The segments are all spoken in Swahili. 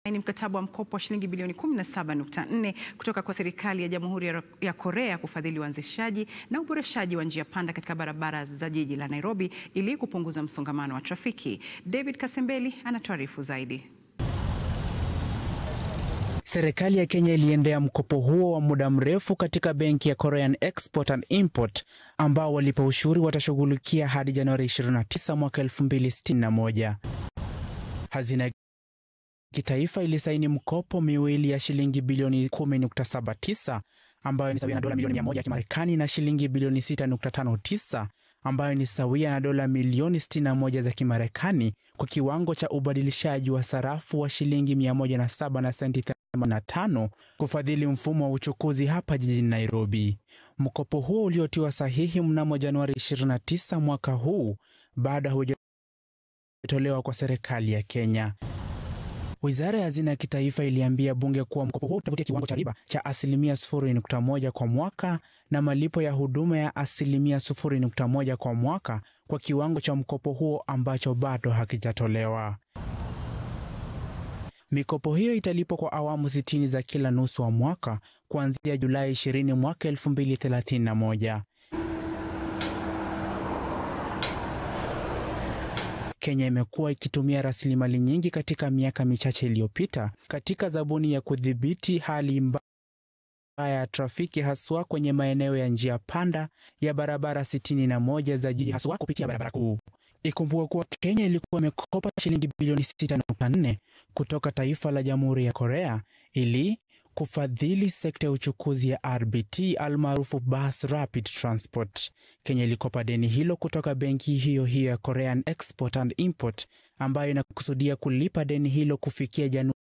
ni mkataba wa mkopo wa shilingi bilioni 17.4 kutoka kwa serikali ya Jamhuri ya Korea kufadhili uanzishaji na uboreshaji wa njia panda katika barabara za jiji la Nairobi ili kupunguza msongamano wa trafiki. David Kasembeli anatuarifu zaidi. Serikali ya Kenya iliendea mkopo huo wa muda mrefu katika benki ya Korean Export and Import ambao walipa ushuru watashughulikia hadi Januari 29 mwaka 2061. Hazina kitaifa ilisaini mkopo miwili ya shilingi bilioni 10.79 ambayo ni sawia na dola milioni 100 ya Kimarekani na shilingi bilioni 6.59 ambayo ni sawia na dola milioni 61 za Kimarekani kwa kiwango cha ubadilishaji wa sarafu wa shilingi 107 na senti 85 kufadhili mfumo wa uchukuzi hapa jijini Nairobi. Mkopo huo uliotiwa sahihi mnamo Januari 29 mwaka huu baada hujatolewa kwa serikali ya Kenya. Wizara ya Hazina ya Kitaifa iliambia bunge kuwa mkopo huo utavutia kiwango cha riba cha asilimia 0.1 kwa mwaka na malipo ya huduma ya asilimia 0.1 kwa mwaka kwa kiwango cha mkopo huo ambacho bado hakijatolewa. Mikopo hiyo italipwa kwa awamu 60 za kila nusu wa mwaka kuanzia Julai 20 mwaka 2031. Kenya imekuwa ikitumia rasilimali nyingi katika miaka michache iliyopita katika zabuni ya kudhibiti hali mbaya ya trafiki haswa kwenye maeneo ya njia panda ya barabara 61 za jiji haswa kupitia barabara kuu. Ikumbuka kuwa Kenya ilikuwa imekopa shilingi bilioni 6.4 kutoka taifa la Jamhuri ya Korea ili kufadhili sekta ya uchukuzi ya RBT almaarufu Bus Rapid Transport. Kenya ilikopa deni hilo kutoka benki hiyo hiyo ya Korean Export and Import ambayo inakusudia kulipa deni hilo kufikia Januari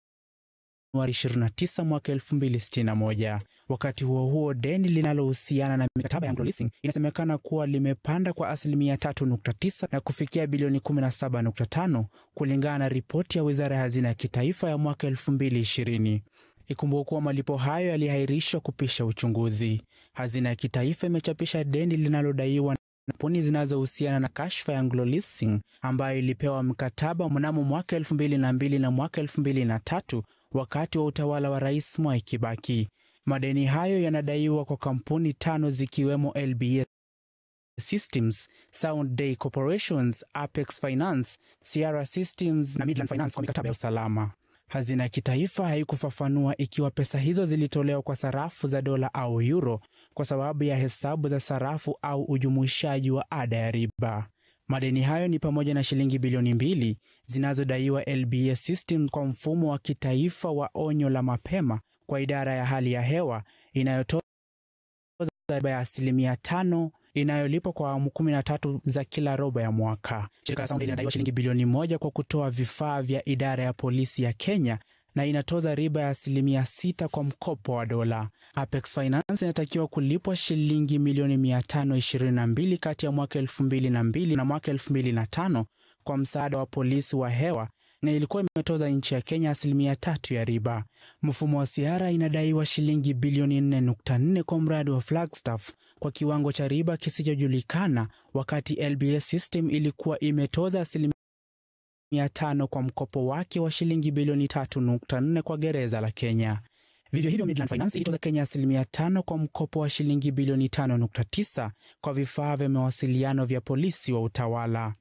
29 mwaka 2061. Wakati huo huo, deni linalohusiana na mikataba ya Anglo Leasing inasemekana kuwa limepanda kwa asilimia 3.9 na kufikia bilioni 17.5 kulingana na ripoti ya Wizara ya Hazina ya Kitaifa ya mwaka 2020. Ikumbuka kuwa malipo hayo yaliahirishwa kupisha uchunguzi. Hazina ya Kitaifa imechapisha deni linalodaiwa na kampuni zinazohusiana na kashfa ya Anglo Leasing ambayo ilipewa mkataba mnamo mwaka 2002 na mwaka 2003 wakati wa utawala wa Rais Mwai Kibaki. Madeni hayo yanadaiwa kwa kampuni tano zikiwemo LBS Systems, Sound Day Corporations, Apex Finance, Sierra Systems na Midland Finance kwa mikataba ya usalama. Hazina ya Kitaifa haikufafanua ikiwa pesa hizo zilitolewa kwa sarafu za dola au euro kwa sababu ya hesabu za sarafu au ujumuishaji wa ada ya riba. Madeni hayo ni pamoja na shilingi bilioni mbili zinazodaiwa LBS System kwa mfumo wa kitaifa wa onyo la mapema kwa idara ya hali ya hewa inayotoza riba ya asilimia tano inayolipwa kwa awamu kumi na tatu za kila robo ya mwaka. Shirika la Sound linadaiwa shilingi bilioni moja kwa kutoa vifaa vya idara ya polisi ya Kenya na inatoza riba ya asilimia sita kwa mkopo wa dola. Apex Finance inatakiwa kulipwa shilingi milioni 522 kati ya mwaka 2002 na mwaka 2005 kwa msaada wa polisi wa hewa na ilikuwa imetoza nchi ya Kenya asilimia tatu ya riba. Mfumo wa Sierra inadaiwa shilingi bilioni 4.4 kwa mradi wa Flagstaff kwa kiwango cha riba kisichojulikana, wakati LBS System ilikuwa imetoza asilimia tano kwa mkopo wake wa shilingi bilioni 3.4 kwa gereza la Kenya. Vivyo hivyo Midland Finance ilitoza Kenya asilimia tano kwa mkopo wa shilingi bilioni 5.9 kwa vifaa vya mawasiliano vya polisi wa utawala.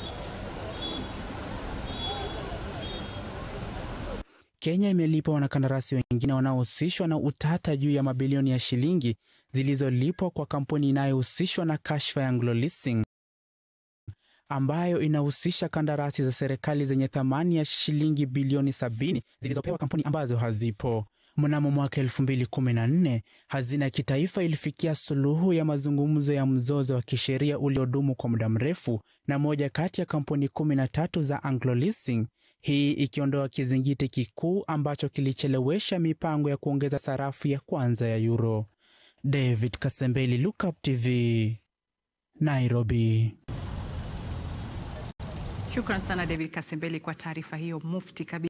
Kenya imelipa wanakandarasi wengine wanaohusishwa na utata juu ya mabilioni ya shilingi zilizolipwa kwa kampuni inayohusishwa na kashfa ya Anglo Leasing ambayo inahusisha kandarasi za serikali zenye thamani ya shilingi bilioni 70 zilizopewa kampuni ambazo hazipo. Mnamo mwaka 2014 Hazina ya Kitaifa ilifikia suluhu ya mazungumzo ya mzozo wa kisheria uliodumu kwa muda mrefu na moja kati ya kampuni 13 za Anglo Leasing, hii ikiondoa kizingiti kikuu ambacho kilichelewesha mipango ya kuongeza sarafu ya kwanza ya euro. David Kasembeli, Lookup TV, Nairobi. Shukran sana David Kasembeli kwa taarifa hiyo mufti kabisa.